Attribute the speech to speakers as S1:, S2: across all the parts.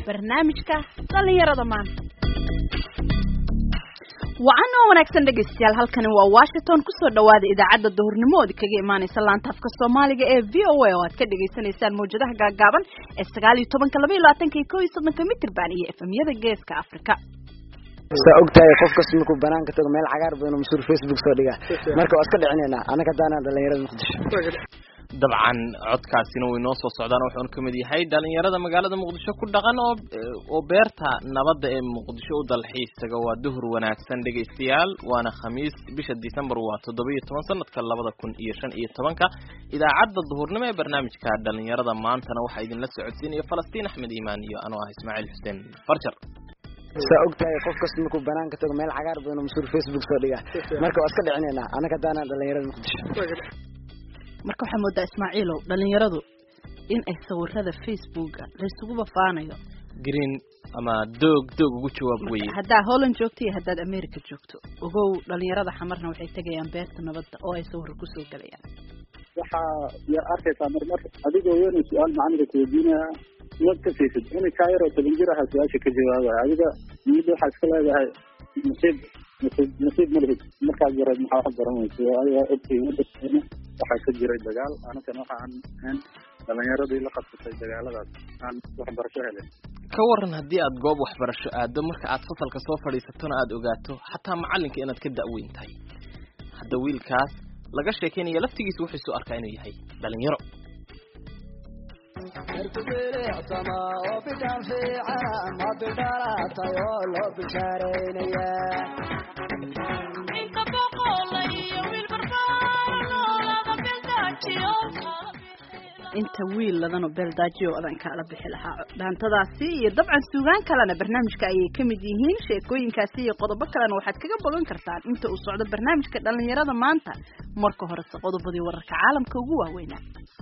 S1: barnaamijka dhallinyarada maanta wacan oo wanaagsan dhegaystayaal halkani waa washington kusoo dhawaada idaacadda duhurnimo ood kaga imaaneysa laanta afka soomaaliga ee v o a oo aad ka dhagaysanaysaan mawjadaha gaagaaban ee sagaal iyo tobanka laba iyo labaatanka iyo kow iyo soddonka mitrban iyo efemyada geeska afrika
S2: saa og tahay qof kasta markuu banaanka tago meel cagaar badan oo masuur facebook soo dhigaa marka waa iska dhicinaynaa anaga hadaana dhalinyarada muqdisho
S3: dabcan codkaasina way noo soo socdaan wuxuuna ka mid yahay dhalinyarada magaalada muqdisho ku dhaqan oo oo beerta nabadda ee muqdisho u dalxiis taga waa duhur wanaagsan dhegaystayaal waana khamiis bisha december waa toddoba iyo toban sanadka labada kun iyo shan iyo tobanka idaacadda duhurnimo ee barnaamijka dhalinyarada maantana waxaa idinla socodsiinaya falastiin axmed iimaan iyo anoo ah ismaaciil xuseen farjar
S2: saa og tahay qof kasta markuu banaanka tago meel cagaar badan oo masuur facebook soo dhigaa marka waa iska dhicinaynaa anaga hadaana dhalinyarada muqdisho
S1: marka waxaa moodaa ismaaciilow dhalinyaradu in ay sawirada facebooka laysugu bafaanayo
S3: green ama doog doog ugu jawaab weye
S1: haddaa holland joogto iyo haddaad america joogto ogow dhalinyarada xamarna waxay tegayaan beerta nabadda oo ay sawiro kusoo gelayaan
S4: waxaa yaa arkaysaa marmar adigoo weyn su-aal macallinka kuweydiinaya waad ka siisid in kaa yaroo toban jir aha su-aasha ka jawaabaya adiga niyadda waxaa iska leedahay nasiib nasiib nasiib malihid markaad yareed maxaa wax garanaysa adiga ogtihiin wadankeena waxaa ka jiray dagaal anagana waxa aan ahayn dhalinyaradii la qabsatay dagaaladaas aan waxbarasho helin
S3: ka waran haddii aad goob waxbarasho aado marka aad fasalka soo fadhiisatona aada ogaato xataa macalinka inaad ka da'weyn tahay hadda wiilkaas laga sheekeynaya laftigiisa wuxuu isu arkaa inuu yahay dhalinyaro
S1: inta wiil ladano beeldaajiyo adan kaala bixi lahaa dhaantadaasi iyo dabcan suugaan kalena barnaamijka ayay ka mid yihiin sheekooyinkaasi iyo qodobo kalena waxaad kaga bogan kartaan inta uu socdo barnaamijka dhalinyarada maanta marka horese qodobadii wararka caalamka ugu waaweynaa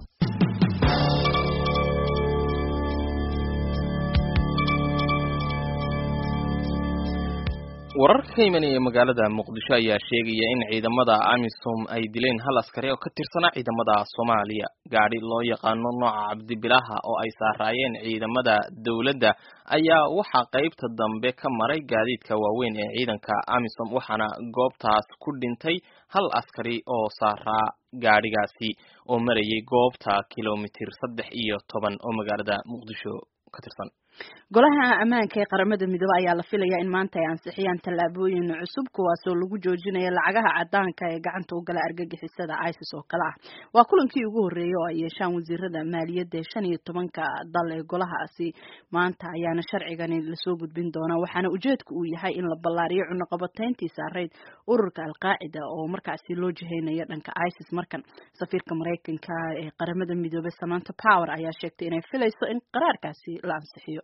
S3: wararka ka imanaya magaalada muqdisho ayaa sheegaya in ciidamada amisom ay dileen hal askari oo ka tirsanaa ciidamada soomaaliya gaadhi loo yaqaano nooca cabdibilaha oo ay saaraayeen ciidamada dowladda ayaa waxaa qeybta dambe ka maray gaadiidka waaweyn ee ciidanka amisom waxaana goobtaas ku dhintay hal askari oo saaraa gaadhigaasi oo marayay goobta kilomitir saddex iyo toban oo magaalada muqdisho ka tirsan
S1: golaha ammaanka ee qaramada midoobe ayaa la filayaa in maanta ay ansixiyaan tallaabooyin cusub kuwaasoo lagu joojinayo lacagaha cadaanka ee gacanta u gala argagixisada isis oo kale ah waa kulankii ugu horreeyay oo ay yeeshaan wasiirada maaliyadda ee shan iyo tobanka dal ee golahaasi maanta ayaana sharcigani lasoo gudbin doonaa waxaana ujeedku uu yahay in la ballaariyo cunaqabatayntii saarayd ururka alqaacida oo markaasi loo jiheynayo dhanka isis markan safiirka maraykanka ee qaramada midoobe samanta power ayaa sheegtay inay filayso in qaraarkaasi la ansixiyo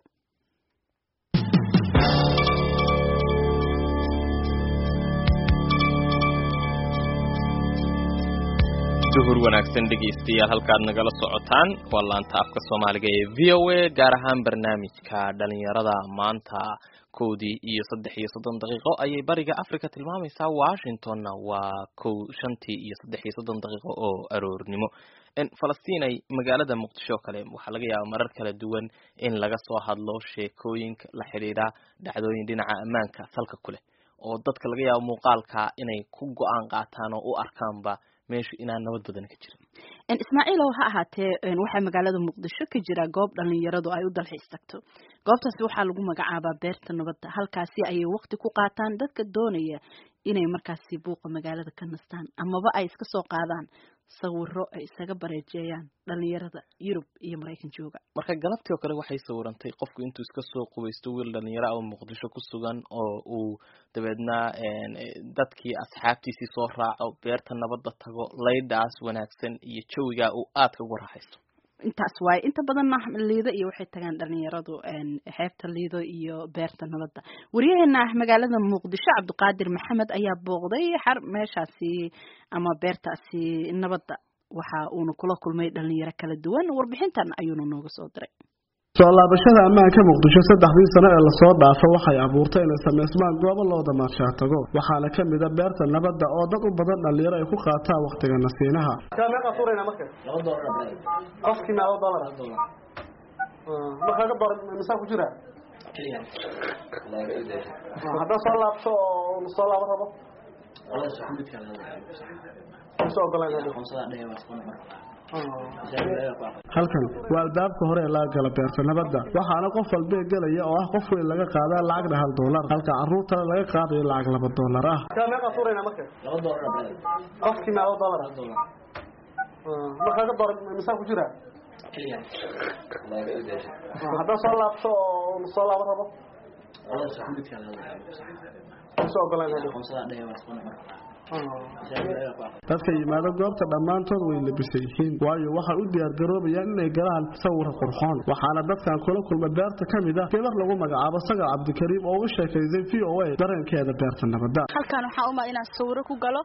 S3: duhur wanaagsan dhegaystayaal halkaad nagala socotaan waa laanta afka soomaaliga ee v o a gaar ahaan barnaamijka dhalinyarada maanta kowdii iyo saddex iyo soddon daqiiqo ayay bariga africa tilmaamaysaa washingtonna waa kow shantii iyo saddex iyo soddon daqiiqo oo aroornimo falastiin ay magaalada muqdisho o kale waxaa laga yaaba marar kala duwan in laga soo hadlo sheekooyinka la xidhiidha dhacdooyin dhinaca ammaanka salka ku leh oo dadka laga yaabo muuqaalka inay ku go-aan qaataan oo u arkaanba meeshu inaan nabad badan ka jirin
S1: ismaaciilow ha ahaatee waxaa magaalada muqdisho ka jira goob dhalinyaradu ay u dalxiis tagto goobtaasi waxaa lagu magacaabaa beerta nabadda halkaasi ayay waqti ku qaataan dadka doonaya inay markaasi buuqa magaalada ka nastaan amaba ay iska soo qaadaan sawiro ay isaga bareejeeyaan dhalinyarada yurub iyo maraykan jooga
S3: marka galabtii oo kale waxay sawirantay qofku intuu iska soo qubaysto wiil dhalinyaro oo muqdisho ku sugan oo uu dabeedna dadkii asxaabtiisii soo raaco beerta nabadda tago laydhaas wanaagsan iyo jawigaa uu aadka ugu raaxaysto
S1: intaas waaye inta badanna liido iyo waxay tagaan dhalinyaradu xeebta liido iyo beerta nabadda wariyaheena ah magaalada muqdisho cabdiqaadir maxamed ayaa booqday xar meeshaasi ama beertaasi nabadda waxa uuna kula kulmay dhalinyaro kala duwan warbixintan ayuuna nooga soo diray
S5: soo laabashada ammaanka muqdisho saddexdii sano ee lasoo dhaafo waxay abuurtay inay samaysmaan goobo loo damaadshaa tago waxaana ka mida beerta nabadda oo dad u badan dhallinyaro ay ku qaataan wakhtiga nasiinaha markaa ka dooran misaa ku jira haddaan soo laabto oo soo laabo rabo soo halkan waa albaabka hore ee laga gala beerta nabadda waxaana qof walbee gelaya oo ah qof weyn laga qaadaa lacagna hal doolar halka caruurtana laga qaadayo lacag laba doolar ah meeqaa suurayna marka qofkii meeqo doolar markaa ka dooran misaa ku jira haddaan soo laabto oo soo laabo rabo soo dadka yimaado goobta dhammaantood way labisan yihiin waayo waxay u diyaargaroobayaan inay galaan sawira qurxoon waxaana dadkan kula kulma beerta ka mid ah gabar lagu magacaabo sagar cabdikariim oo uga sheekaysay v o a dareenkeeda beerta nabadda
S6: halkan waxaa umaa inaan sawiro ku galo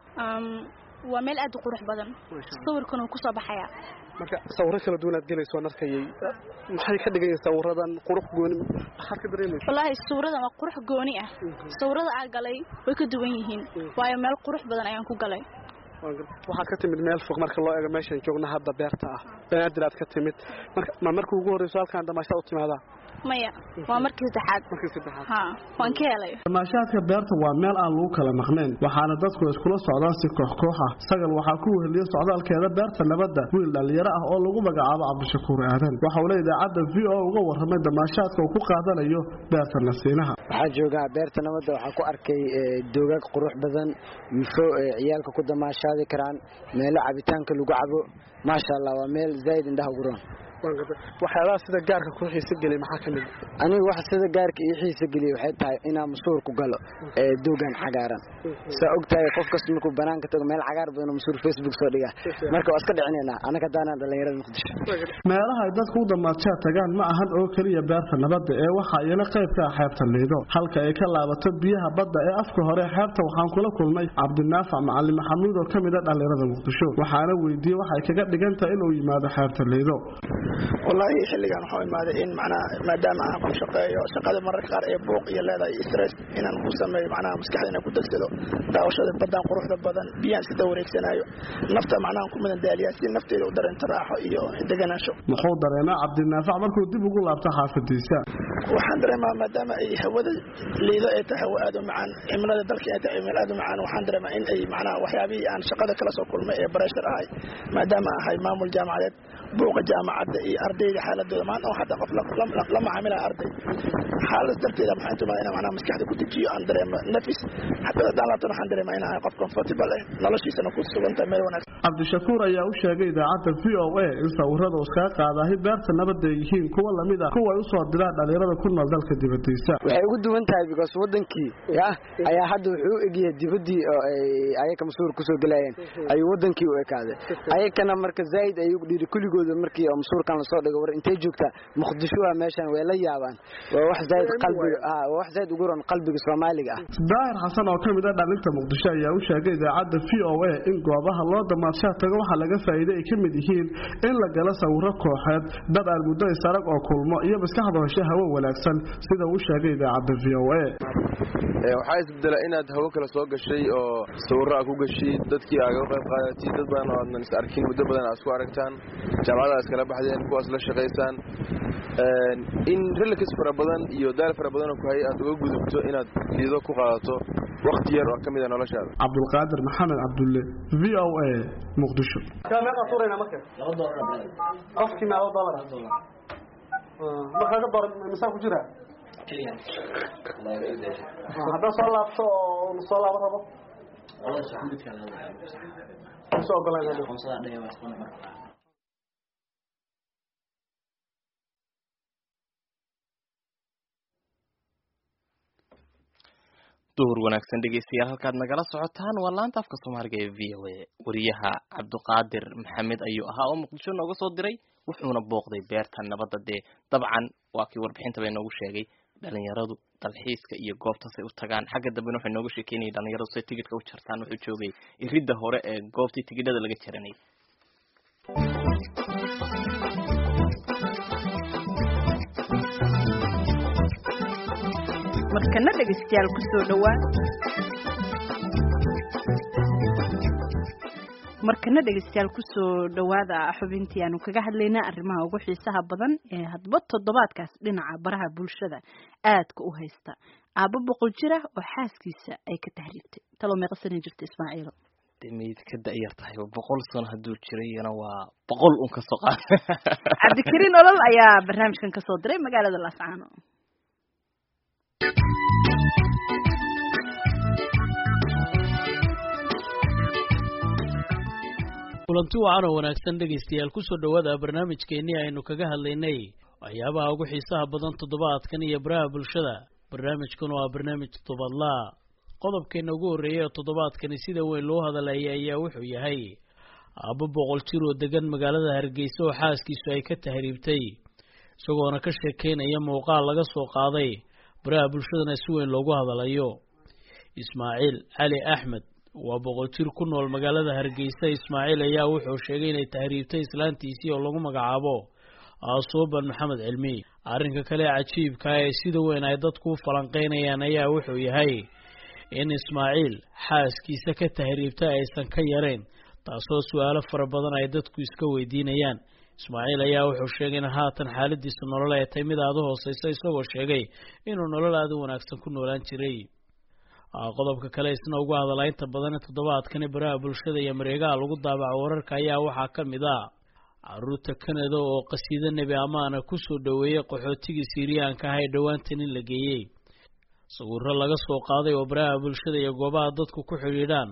S6: waa meel aad u qurux badan sawirkan uu kusoo baxayaa
S5: marka sawiro kala duwan aad gelayso waan arkayay maxay ka dhigayiin sawiradan qurux gooni maxaad ka dareemaysa
S6: wallaahi sawiradan waa qurux gooni ah sawirada aa galay way ka duwan yihiin waayo meel qurux badan ayaan ku galay
S5: waxaad ka timid meel fog marka loo eego meeshan joogna hadda beerta ah banaadir aad ka timid marka ma markii ugu horreyso halkaan damaashaad u timaadaa
S6: maya waa markii saddexaad
S5: markii saddexaad
S6: ha waan ka helay
S5: damaashaadka beerta waa meel aan lagu kala maqnayn waxaana dadku iskula socdaan si koox koox ah sagal waxaa ku weheliya socdaalkeeda beerta nabadda wiil dhallinyaro ah oo lagu magacaabo cabdishakuur aadan waxa uu le idaacadda v o uga warramay damaashaadka uu ku qaadanayo beerta nasiinaha
S2: waxaa joogaa beerta nabadda waxaa ku arkay doogaag qurux badan wifo ciyaalka ku damaashaadi karaan meelo cabitaanka lagu cabo maasha allah waa meel zaa'id indhaha ugu roon
S5: waxyaabaha sida gaarka ku xiisa geliy maxaa ka mid
S2: aniga waxa sida gaarka ii xiisa geliya waxay tahay inaan masuur ku galo ee doogan cagaaran saa og tahay qof kasta markuu banaanka tago meel cagaar badan oo masuur facebook soo dhiga marka waa iska dhicinaynaa anaka daanaan dhallinyarada muqdisho
S5: meelaha ay dadku u damaadshaa tagaan ma ahan oo keliya beerta nabadda ee waxa iyana qayb ka ah xeebta liido halka ay ka laabato biyaha badda ee afka hore xeebta waxaan kula kulmay cabdinaafac macalin maxamuud oo ka mid a dhallinyarada muqdisho waxaana weydiiyey waxay kaga dhigan tahay inuu yimaado xeebta liido
S7: wallaahi xilligan waxaa imaaday in macnaha maadaama aan ku shaqeeyo shaqada mararka qaar ee buuq iyo leedahay stress inaan ku sameeyo macnaha maskaxda inaan ku degsado daawashada baddaan quruxda badan biyaan sida wareegsanaayo nafta macnaha ku midan daaliyaa si nafteeda u dareento raaxo iyo deganaansho
S5: muxuu dareemaa cabdinaafac markuu dib ugu laabto xaafadiisa
S7: waxaan dareemaa maadaama ay hawada liido ay tahay hawo aad u macaan cimilada dalka ay tahay cimil aad u macaan waxaan dareemaa in ay macnaha waxyaabihii aan shaqada kala soo kulmay ee bareshar ahay maadaama ahay maamul jaamacadeed buuqa jaamacadda iyo ardayda xaaladooda maanta oo xataa qof la macaamilaa arday xaalad darteeda maxaan tumaa inaan macnaha maskaxda ku dejiyo aan dareemo nafis xataa haddaan laabtan waxaan dareemaa inaan ahay qof comfortable eh noloshiisana ku sugan tahay meel wanaagsan
S5: cabdishakuur ayaa u sheegay idaacadda v o a in sawirada uu iskaga qaadahay beerta nabadda ay yihiin kuwa lamid ah kuwa ay usoo diraan dhallinyarada ku nool dalka dibadiisa
S2: waxay ugu duwan tahay because wadankii ya ayaa hadda wuxuu u egyahay dibaddii oo ay ayaka masuur kusoo gelayeen ayuu wadankii u ekaaday ayakana marka zaa'id ayuu dhiiri kuligooda markii oo masuurkan lasoo dhigo war intay joogtaa muqdisho waa meeshan way la yaabaan waa wax zaa'id qalbiga ah waa wax zaa'id ugu ron qalbiga Soomaaliga ah
S5: daahir xasan oo kamid ah dhalinta muqdisho ayaa u sheegay idaacadda v o a in goobaha loo damaadshaa tago waxa laga faa'iiday ay kamid yihiin in la galo sawiro kooxeed dad aan muddo isarag oo kulmo iyo maskaxda hoshe hawo wanaagsan sida uu sheegay idaacadda v o a
S8: waxaa isbedela inaad hawo kale soo gashay oo sawiro aad ku gashid dadkii aaga qayb qaadatid dad badan oo aadnan is arkin muddo badan aad isku aragtaan jaamacada iskala baxdeen kuwaas la shaqaysaan in relax fara badan iyo daal fara badan oo ku hayay aad uga gudubto inaad liido ku qaadato waqti yar oo ka mid a noloshaada
S5: cabdulqaadir maxamed cabdulle v o a muqdisho qofkii meeqo dolar markaa ka doran misaa ku jira haddaan soo laabto oo soo laabo rabo soo ogolaan
S3: duhur wanaagsan dhegeystayaal halkaad nagala socotaan waa laanta afka soomaaliga ee v o a wariyaha cabdiqaadir maxamed ayuu ahaa oo muqdisho nooga soo diray wuxuuna booqday beerta nabadda dee dabcan waa kii warbixintaba inoogu sheegay dhalinyaradu dalxiiska iyo goobtaasay u tagaan xagga dambena waxay nooga sheekeynayay dhalinyaradu say tigidhka u jartaan wuxuu joogay iridda hore ee goobtii tigidhada laga jaranayay
S1: markana dhegeystayaal kusoo dhowaa markana dhegeystayaal kusoo dhawaada xubintii aanu kaga hadlaynaa arrimaha ugu xiisaha badan ee hadba toddobaadkaas dhinaca baraha bulshada aadka u haysta aabbo boqol jira oo xaaskiisa ay ka tahriibtay taloo meeqa sanin jirta ismaaciilo
S3: meyd ka da'yar tahay boqol sano hadduu jirayna waa boqol un kasoo qaad
S1: cabdikariin olol ayaa barnaamijkan kasoo diray magaalada laascaano
S9: kulanti wacan oo wanaagsan dhegaystayaal kusoo dhowaada barnaamijkeennii aynu kaga hadlaynay waxyaabaha ugu xiisaha badan toddobaadkan iyo baraha bulshada barnaamijkan waa barnaamij toddobaadlaa qodobkeena ugu horreeyay ee toddobaadkani sida weyn loo hadalaya ayaa wuxuu yahay aabbo boqol jir oo degan magaalada hargeysa oo xaaskiisu ay ka tahriibtay isagoona ka sheekeynaya muuqaal laga soo qaaday baraha bulshadana si weyn loogu hadalayo ismaaciil cali axmed waa boqol jir ku nool magaalada hargeysa ismaaciil ayaa wuxuu sheegay inay tahriibtay islaantiisii oo lagu magacaabo aasuuban maxamed cilmi arrinka kale cajiibka ee sida weyn ay dadku u falanqeynayaan ayaa wuxuu yahay in ismaaciil xaaskiisa ka tahriibtay aysan ka yarayn taasoo su-aalo fara badan ay dadku iska weydiinayaan ismaaciil ayaa wuxuu sheegay in haatan xaaladiisa nolol ay tahay mid aada u hooseysa isagoo sheegay inuu nolol aada u wanaagsan ku noolaan jiray qodobka kale isna ugu hadalaa inta badan toddobaadkani baraha bulshada iyo mareegaha lagu daabaco wararka ayaa waxaa ka mid ah caruurta kanada oo qasiido nebi amaana kusoo dhoweeyey qaxootigii siiriyaanka ah ee dhowaantan in la geeyey sawiro laga soo qaaday oo baraha bulshada iyo goobaha dadku ku xidhiidhaan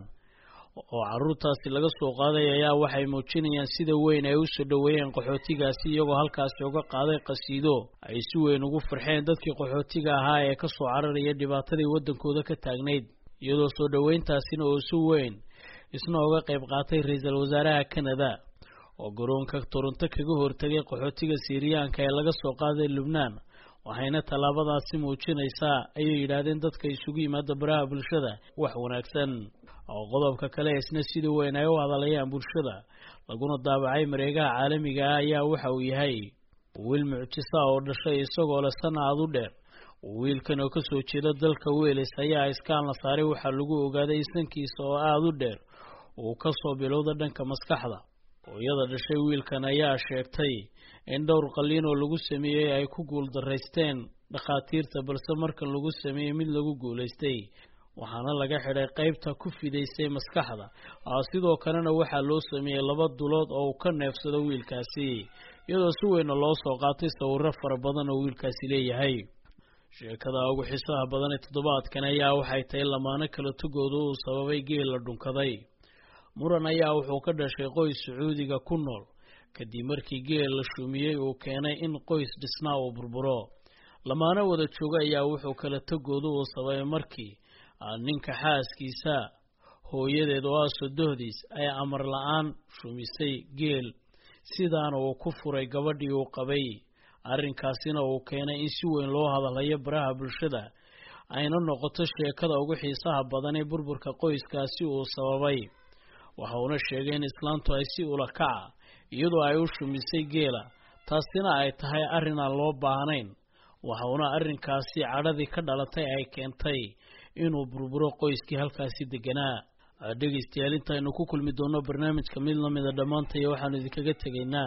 S9: oo caruurtaasi laga soo qaaday ayaa waxay muujinayaan sida weyn ay usoo dhoweeyeen qaxootigaasi iyagoo halkaasi uga qaaday qasiido ay si weyn ugu farxeen dadkii qaxootiga ahaa ee kasoo cararaya dhibaatadii waddankooda ka taagnayd iyadoo soo dhoweyntaasina oo si weyn isna uga qayb qaatay ra-iisul wasaaraha kanada oo garoonka toronto kaga hortagay qaxootiga siiriyaanka ee laga soo qaaday lubnaan waxayna tallaabadaasi muujinaysaa ayay yidhaahdeen dadka isugu yimaada baraha bulshada wax wanaagsan oo qodobka kale isna sida weyn ay u hadalayaan bulshada laguna daabacay mareegaha caalamiga ah ayaa waxa uu yahay wiil mucjisa oo dhashay isagoo leh sana aad u dheer wiilkan oo kasoo jeeda dalka weelis ayaa iskaan la saaray waxaa lagu ogaaday isankiisa oo aada u dheer uu kasoo bilowda dhanka maskaxda hooyada dhashay wiilkan ayaa sheegtay in dhowr qaliin oo lagu sameeyey ay ku guuldaraysteen dhakhaatiirta balse markan lagu sameeyey mid lagu guulaystay waxaana laga xidhay qaybta ku fidaysay maskaxda sidoo kalena waxaa loo sameeyey laba dulood oo uu ka neefsado wiilkaasi iyadoo si weyna loo soo qaatay sawiro fara badan oo wiilkaasi leeyahay sheekada ugu xiisaha badan ee toddobaadkan ayaa waxay tahay lamaano kala tugooda uu sababay geel la dhunkaday muran ayaa wuxuu ka dhashay qoys sacuudiga ku nool kadib markii geel la shumiyey uu keenay in qoys dhisnaa uu burburo lamaano wada jooga ayaa wuxuu kala tagooda uu sababay markii ninka xaaskiisa hooyadeed oo ah sodohdiis ay amar la-aan shumisay geel sidaana uu ku furay gabadhii uu qabay arrinkaasina uu keenay in si weyn loo hadalayo baraha bulshada ayna noqoto sheekada ugu xiisaha badan ee burburka qoyskaasi uu sababay waxa uuna sheegay in islaantu ay si ula kaca iyadoo ay u shumisay geela taasina ay tahay arrin aan loo baahnayn waxa uuna arrinkaasi cadhadii ka dhalatay ay keentay inuu burburo qoyskii halkaasi deganaa dhegaystayaal intaynu ku kulmi doono barnaamijka mid lamida dhammaantaya waxaanu idinkaga tegaynaa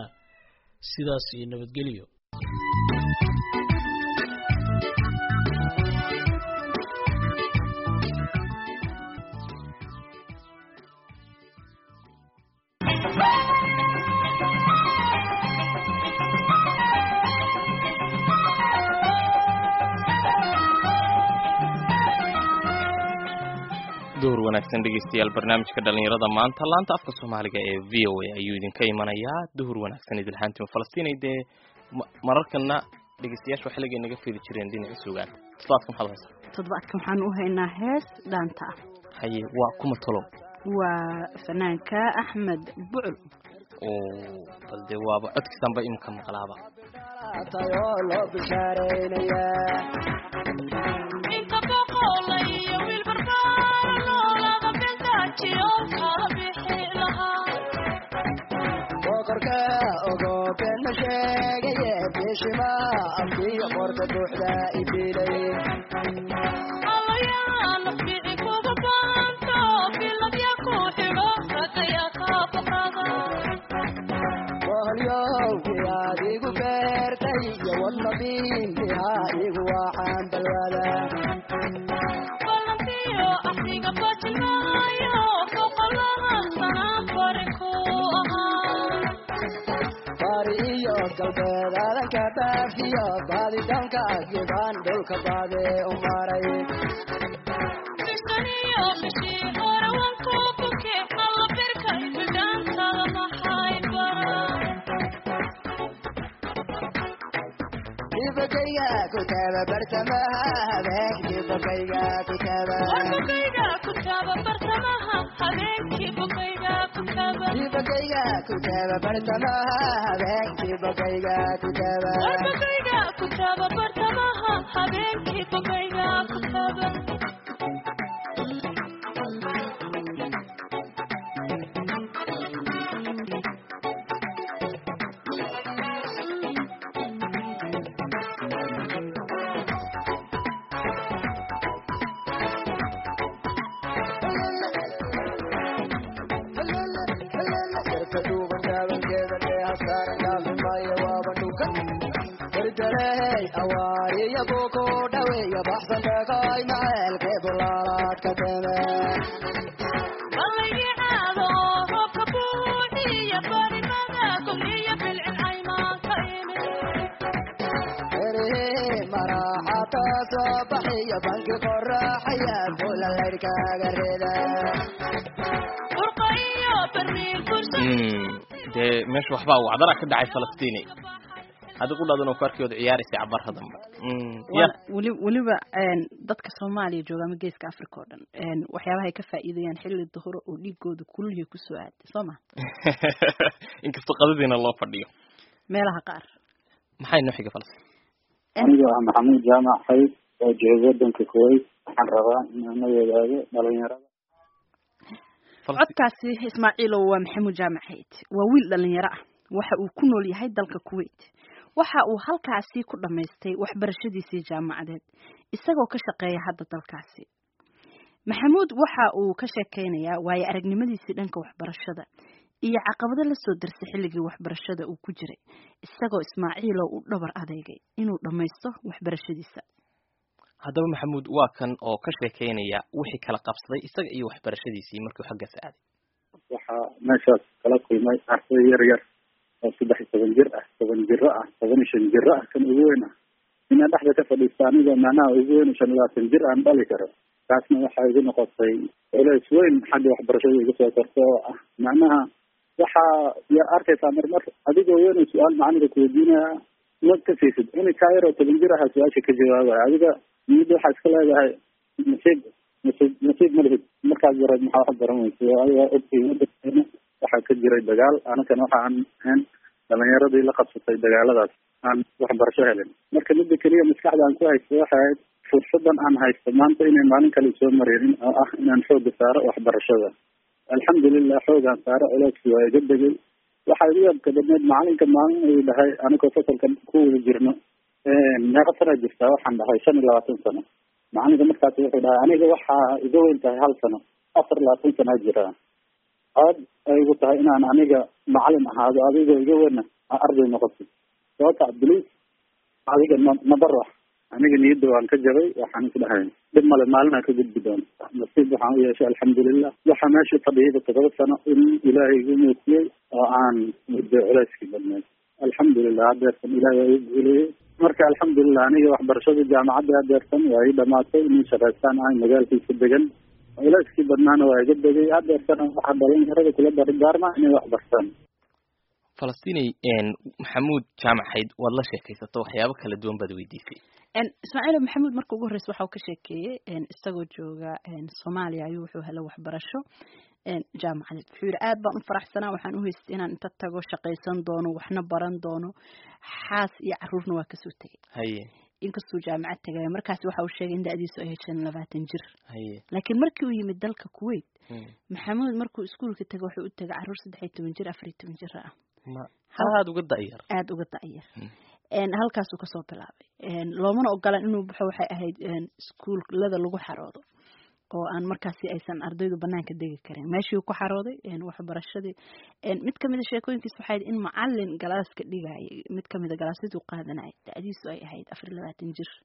S9: sidaas iyo nabadgelyo
S3: duhur wanaagsan dhegeystayaal barnaamijka dhalinyarada maanta laanta afka soomaaliga ee v o a ayuu idinka imanayaa duhur wanaagsan idilhaantima falastiin dee mararkana dhegeystayaasha xilligay naga fiili jireen dhinaca sugaan toddobaadka maxaad haysaa
S1: toddobaadkan waxaan u haynaa hees dhaanta ah
S3: haye waa kuma talo
S1: waa fanaanka axmed bucul
S3: oo bal dee waaba codkiisanba imika maqlaaba
S10: boqorka ogo been ma sheegaye bishima afkii qorta buuxda ibilay
S11: Allayaana fiici kuga baanto, filabya ku xidho, ragaya ka
S10: bari iyo galbeed aadanka dhaafiyo baadidoonka agibaan dhulka baade u maray dibakayga ku taaba bartamaha habeenkii bokayga ku taaba dibakayga ku taaba bartamaha habeenkii bokayga ku taaba Yarka duuban gaabankeeda dheeha saaran dhaafimaayo waaba dhuka berdalehey awaariya buuku dhaweeya baxsan deeqay maceelkee bulaalaadka teme erihii maraaxata soo baxiyo banki qoraaxaya bula laydhkaaga rida
S3: dee meesha waxbaa wacdara ka dhacay falastiini adigu dhadan oo kaarkii wada ciyaaraysa cabarra dambe ya
S1: weli weliba dadka soomaaliya jooga ama geeska africa oo dhan waxyaabaha ay ka faa'iidayaan xilli duhuro oo dhiigooda kulliya kusoo aaday soo ma
S3: inkastoo qadadiina loo fadhiyo
S1: meelaha qaar
S3: maxay noo xiga falastiin
S4: aniga ah maxamuud jaamac xayd oo jooga wadanka kuwait waxaan rabaa inaan la wadaago dhalinyarada
S1: codkaasi ismaaciilow waa maxamuud jaamac xayd waa wiil dhalinyaro ah waxa uu ku nool yahay dalka kuwait waxa uu halkaasi ku dhammaystay waxbarashadiisii jaamacadeed isagoo ka shaqeeya hadda dalkaasi maxamuud waxa uu ka sheekeynayaa waayo aragnimadiisii dhanka waxbarashada iyo caqabado la soo darsay xilligii waxbarashada uu ku jiray isagoo ismaaciilow u dhabar adeegay inuu dhammaysto waxbarashadiisa
S3: haddaba maxamuud waa kan oo ka sheekeynaya wixii kala qabsaday isaga iyo waxbarashadiisii markuu xaggaas aaday
S4: waxaa meeshaas kala kulmay arday yar yar oo saddex iyo toban jir ah toban jiro ah toban iyo shan jiro ah kan ugu weyn ah inaa dhexda ka fadhiista anigoo macnaha ugu weyn shan iyo labaatan jir aan dhali karo taasna waxaa igu noqotay culays weyn xagga waxbarashada iga soo korta oo ah macnaha waxaa yaa arkaysaa marmar adigoo weyn su-aal macallinka kuweydiinaya ma ka siisid in kaa yar oo toban jir aha su-aasha ka jawaabaya adiga niyadda waxaa iska leedahay nasiib nasiib nasiib ma lihid markaas yareed maxaa wax baran weysa adiga ogtay wadankeena waxaa ka jiray dagaal anakana waxa aan ahayn dhalinyaradii la qabsatay dagaaladaas aan waxbarasho helin marka midda keliya maskaxda aan ku haysto waxay ahayd fursadan aan haysto maanta inay maalin kale soo marinin oo ah inaan xooga saaro waxbarashada alxamdulilah xoogaan saaro culeyskii waa iga degay waxaa igu yaabka badneed macalinka maalin uu dhahay anigoo fasalka ku wada jirno meeqa sanaa jirtaa waxaan dhahay shan iyo labaatan sano macalinka markaas wuxuu dhahay aniga waxaa iga weyn tahay hal sano afar iyo labaatan sanaa jiraa aad ay igu tahay inaan aniga macalin ahaado adigoo iga weyna aa arday noqotid sababta bliis adiga ma mabarax aniga niyadda waan ka jabay waxaan is dhahay dhib male maalinaa ka gudbi doonta nasiib waxaan u yeeshay alxamdulilah waxaa meesha fadhiyada todoba sano in ilaahay igu muutiyey oo aan muddo culeyskii badneed alxamdulilah hadeertan ilaahay waa igu guuleeyey marka alxamdulilah aniga waxbarashada jaamacadda hadeertan waa ii dhamaatay nin shaqaystaan ahay magaalkiisa degan culeyskii badnaana waa iga degay hadeertana waxaa dhalinyarada kula dardaarma inay wax bartaan
S3: falastinay maxamuud jaamac xayd waad la sheekaysato waxyaabo kala duwan baad weydiisay
S1: ismaaciil maxamuud marka ugu horreysa waxa uu ka sheekeeyey isagoo jooga soomaaliya ayuu wuxuu helay waxbarasho jaamacadeed wuxuu yidhi aad baan u faraxsanaa waxaan u haystay inaan inta tago shaqaysan doono waxna baran doono xaas iyo caruurna waa kasoo tegay
S3: haye
S1: inkastuu jaamacad tagaya markaasi waxa uu sheegay in da-diisu ay shan labaatan jir
S3: haye
S1: laakiin markii uu yimid dalka kuwait maxamuud markuu iskuulka tagay wuxuu u tagay caruur saddex iyo toban jir afar iyo toban jir ah
S3: ma aada uga da'yar
S1: aada uga da'yar halkaasuu kasoo bilaabay loomana ogolan inuu baxo waxay ahayd iskuullada lagu xaroodo oo aan markaasi aysan ardaydu banaanka degi karin meeshii ku xarooday waxbarashadii mid kamida sheekooyinkiis waxay in macalin galaaska dhigayay mid kamida galaasyaduu qaadanayay da-diisu ay ahayd afar iyo labaatan jir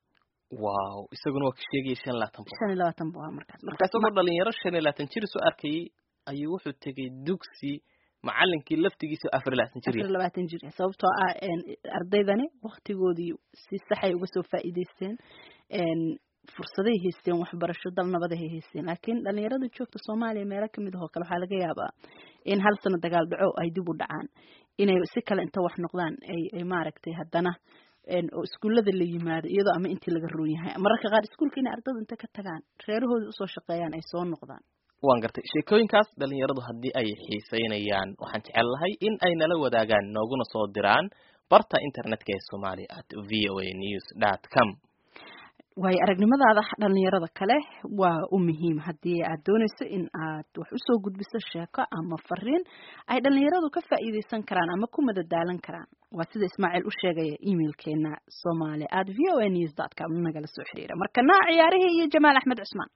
S3: wow isaguna waa ka sheegaya shan iyo labaatan boqol
S1: shan iyo labaatan buu ahaa markaas
S3: marka isagoo dhalinyaro shan iyo labaatan jir soo arkayay ayuu wuxuu tegay dugsi macalinkii laftigiisa afar iyo labaatan jir
S1: afar iyo labaatan jir sababtoo ah ardaydani waktigoodii si saxay uga soo faa'iidaysteen fursaday haysteen waxbarasho dal nabaday haysteen laakiin dhalinyarada joogta soomaaliya meelo kamid ahoo kale waxaa laga yaabaa in hal sano dagaal dhaco ay dib u dhacaan inay si kale inta wax noqdaan ay ay maaragtay haddana oo iskuullada la yimaado iyadoo ama intii laga roon yahay mararka qaar iskuulka inay ardaydu inta ka tagaan reerahooda usoo shaqeeyaan ay soo noqdaan
S3: waan gartay sheekooyinkaas dhalinyaradu haddii ay xiiseynayaan waxaan jecel lahay in ay nala wadaagaan nooguna soo diraan barta internetka ee somalia at v o a news dot com
S1: waayo aragnimadaada dhalinyarada kale waa u muhiim haddii aad doonayso in aad wax usoo gudbiso sheeko ama fariin ay dhalinyaradu ka faa'iideysan karaan ama ku madadaalan karaan waa sida ismaaciil u sheegaya emailkeena somali at v o a news dot com nagala soo xiriira markana ciyaarihii iyo jamaal axmed cusmaan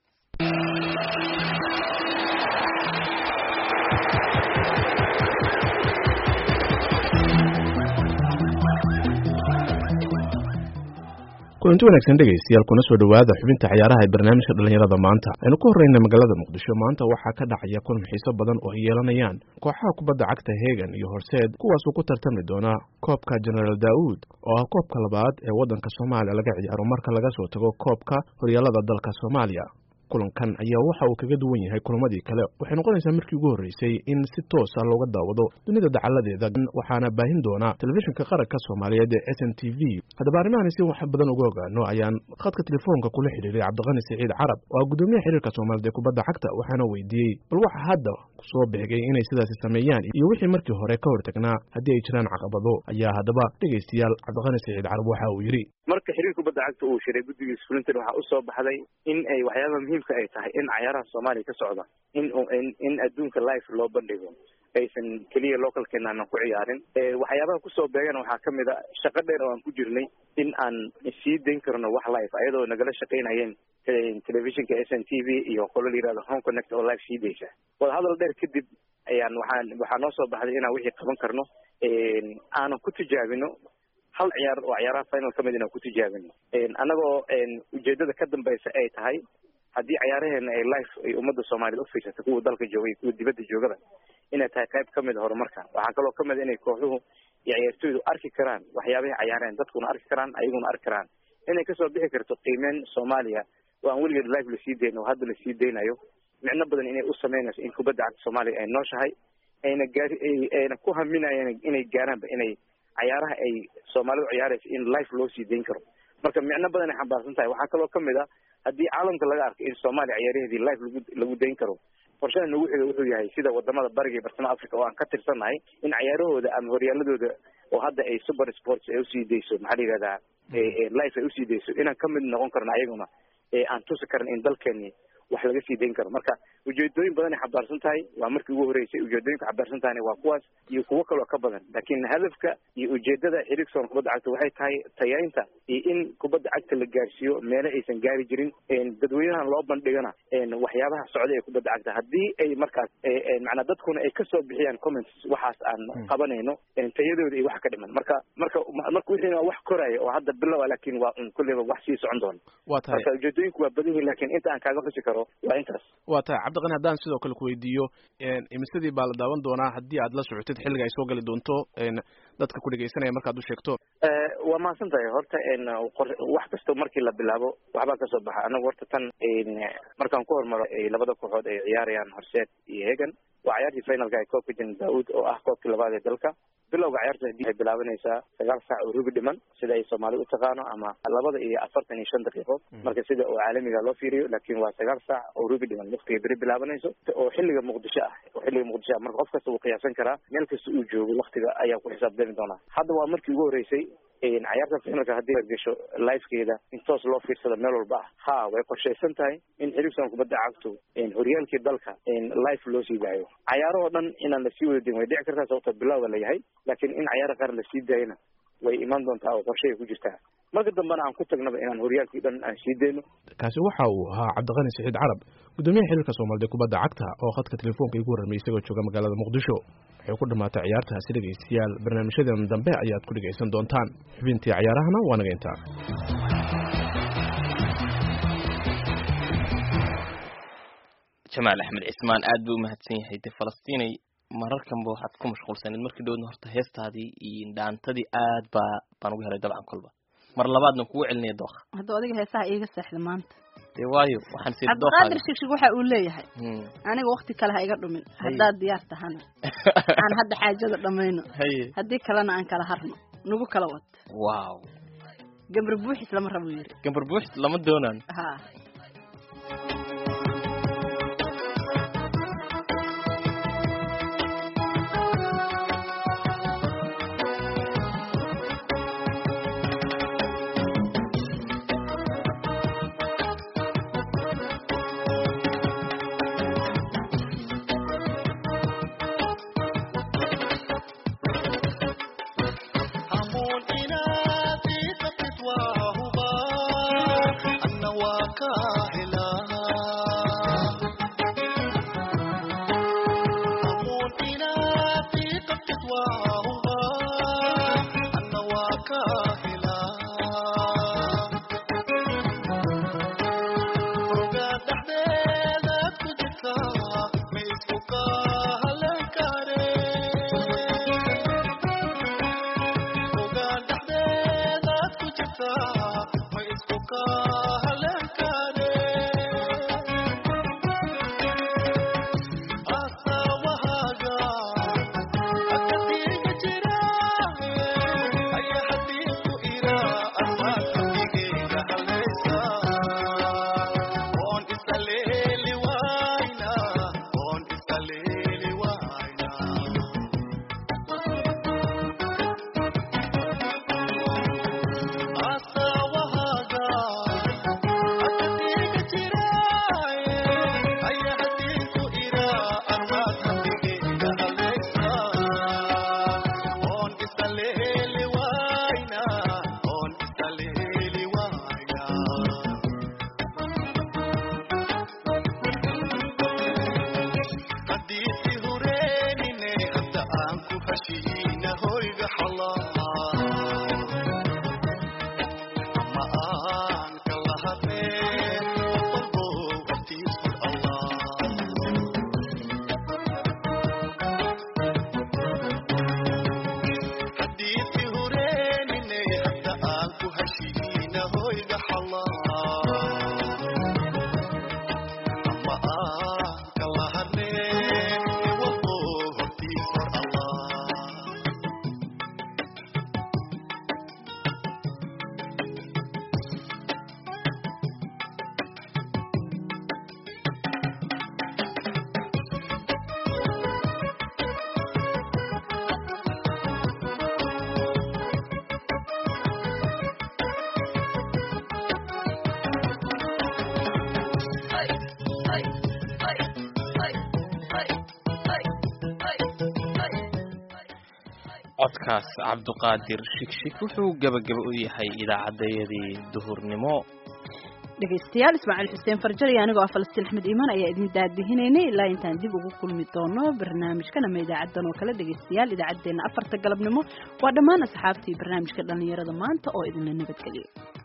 S11: kulanti wanaagsan dhegaystayaal kuna soo dhowaada xubinta ciyaaraha ee barnaamijka dhalinyarada maanta aynu ku horreyna magaalada muqdisho maanta waxaa ka dhacaya kulan xiiso badan oo ay yeelanayaan kooxaha kubadda cagta hegan iyo horseed kuwaasoo ku tartami doona koobka genaraal daa'uud oo ah koobka labaad ee waddanka soomaaliya laga ciyaaro marka laga soo tago koobka horyaalada dalka soomaaliya kulankan ayaa waxa uu kaga duwan yahay kulamadii kale waxay noqonaysaa markii ugu horreysay in si toos ah looga daawado dunida dacaladeeda waxaana baahin doona telefishinka qaranka soomaaliyeed ee s n t v haddaba arrimahan si wax badan uga ogaano ayaan khadka telefoonka kula xidhiiray cabdiqani siciid carab oo ah guddoomiyaha xiriirka soomaaliyeed ee kubadda cagta waxaana weydiiyey bal waxa hadda soo bixgay inay sidaasi sameeyaan iyo wixii markii hore ka hortagnaa haddii ay jiraan caqabado ayaa haddaba dhegaystayaal cabdiqani siciid carab waxa uu yidhi
S12: marka xiriir kubadda cagta uu shiray guddigiisa fulintan waxaa usoo baxday in ay waxyaabaha muhiimka ay tahay in cayaaraha soomaaliya ka socda in in adduunka life loo bandhigo aysan keliya localkeena aanan ku ciyaarin waxyaabaha kusoo beegana waxaa kamid a shaqo dheer oo aan ku jirnay in aan sii dayn karno wax life ayadoo nagala shaqaynayeen telefishinka s n t v iyo qolo la yirahdo home connect oo life sii daysa wadahadal dheer kadib ayaan waxaan waxaa noo soo baxday inaan wixii qaban karno aanan ku tijaabino hal ciyaar oo ciyaaraha final ka mid inaan ku tijaabino annagoo ujeedada ka dambaysa ay tahay haddii ciyaaraheena ay life ay ummadda soomaaliyeed ufiirsata kuwa dalka joogay kuwa dibadda joogada inay tahay qayb kamid horumarka waxaa kaloo kamid inay kooxuhu iyo ciyaartooydu arki karaan waxyaabahay cayaareen dadkuna arki karaan ayaguna arki karaan inay kasoo bixi karto qiimeyn soomaaliya oo aan weligeed life lasii dayn oo hadda lasii daynayo micno badan inay u sameynayso in kubadda cagta soomaaliya ay nooshahay ayna gaari ayna ku haminayeen inay gaaraanba inay cayaaraha ay soomaalidu ciyaaraysa in life loo sii dayn karo marka micno badan ay xambaarsan tahay waxaa kaloo kamid a haddii caalamka laga arkay in soomaaliya ciyaaraheedii life lagu lagu dayn karo qorshada nagu xiga wuxuu yahay sida wadamada bariga iyo bartamaha africa oo aan ka tirsannahay in cayaarahooda ama horyaaladooda oo hadda ay super sports ay usii dayso maxaa la yihahdaa life ay usii dayso inaan kamid noqon karno ayaguna aan tusi karan in dalkeeni wax laga sii dayn karo marka ujeedooyin badan ay xambaarsan tahay waa markii ugu horreysay ujeedooyinka xambaarsan tahayna waa kuwaas iyo kuwo kaloo ka badan laakiin hadafka iyo ujeedada xiriirka kubadda cagta waxay tahay tayaynta iyo in kubadda cagta la gaarsiiyo meelo aysan gaari jirin dadweynahan loo bandhigana waxyaabaha socda ee kubadda cagta haddii ay markaas macnaa dadkuna ay kasoo bixiyaan comments waxaas aan qabanayno tayadooda iyo wax ka dhiman marka marka marka wixiina waa wax koraya oo hadda bilowa laakiin waa un kulleyba wax sii socon doona marka ujeedooyinku waa badan yihin lakin inta aan kaaga xusi karo waa intaas
S11: waa tahay cabdiqani haddaan sidoo kale ku weydiiyo imisadii baa la daawan doonaa haddii aad la socotid xilliga ay soo gali doonto dadka ku dhegeysanaya markaad u sheegto
S12: waa mahadsan tahay horta wax kasta markii la bilaabo waxbaa kasoo baxa anagu horta tan markaan ku hormaro labada kooxood ay ciyaarayaan horseed iyo hegan waa ciyaartii finalka ee koobka jan daud oo ah koobkii labaad ee dalka bilowga ciyaarta waxay bilaabanaysaa sagaal saac oo rubi dhiman sida ay soomaali u taqaano ama labada iyo afartan iyo shan daqiiqo marka sida oo caalamiga loo fiiriyo laakiin waa sagaal saac oo rubi dhiman waqtiga beri bilaabanayso oo xilliga muqdisho ah oo xilliga muqdisho ah marka qof kasta wuu qiyaasan karaa meel kasta uu joogo waqtiga ayaa ku xisaabtami doonaa hadda waa markii ugu horreysay ciyaarta finalka haddii la gasho lifekeeda in toos loo fiirsado meel walba ah ha way qorshaysan tahay in xiriirsan kubadda cagtu horyaalkii dalka life loo sii daayo cayaarahoo dhan inaan lasii wada dayn way dhici kartaa sababta bilowga la yahay laakiin in cayaara qaar lasii daayana way iman doontaa oo qorshahay ku jirtaa marka dambena aan ku tagnaba inaan horyaalkii dhan aan sii dayno
S11: kaasi waxa uu ahaa cabdiqani siciid carab guddoomiyaha xiriirka soomaalida kubadda cagta oo khadka telefoonka igu warramay isagoo jooga magaalada muqdisho waxay ku dhammaatay ciyaartaasi dhegaystayaal barnaamijyadeena dambe ayaad ku dhegaysan doontaan xubintii cayaarahana waa naga intaa
S3: jamaal axmed cismaan aad buu umahadsan yahay de falastiinay mararkanba waxaad ku mashquulsaneed markii dhowdna horta heestaadii iyo dhaantadii aad baa baan uga helay dabcan kolba mar labaadna kugu celinaya dooqa
S1: hadduu adiga heesaha iiga seexda maanta
S3: dee waayo waxaan sii
S1: cabdiqaadir shigshig waxa uu leeyahay aniga wakti kale ha iga dhumin haddaad diyaar tahana aan hadda xaajada dhammayno
S3: haye
S1: haddii kalena aan kala harno nagu kala wad
S3: wow
S1: gabar buuxis lama rabo yiri
S3: gambar buux lama doonaan
S1: ha
S3: codkaas cabduqaadir shigshig wuxuu gebagaba u yahay idaacaddayadii duhurnimo
S1: dhegaystayaal ismaaciil xuseen farjar iyo anigoo ah falastiin axmed iimaan ayaa idin daadihinaynay ilaa intaan dib ugu kulmi doono barnaamijkan ama idaacadan oo kale dhegaystayaal idaacaddeenna afarta galabnimo waa dhammaan asxaabtii barnaamijka dhallinyarada maanta oo idinla nabadgeliyo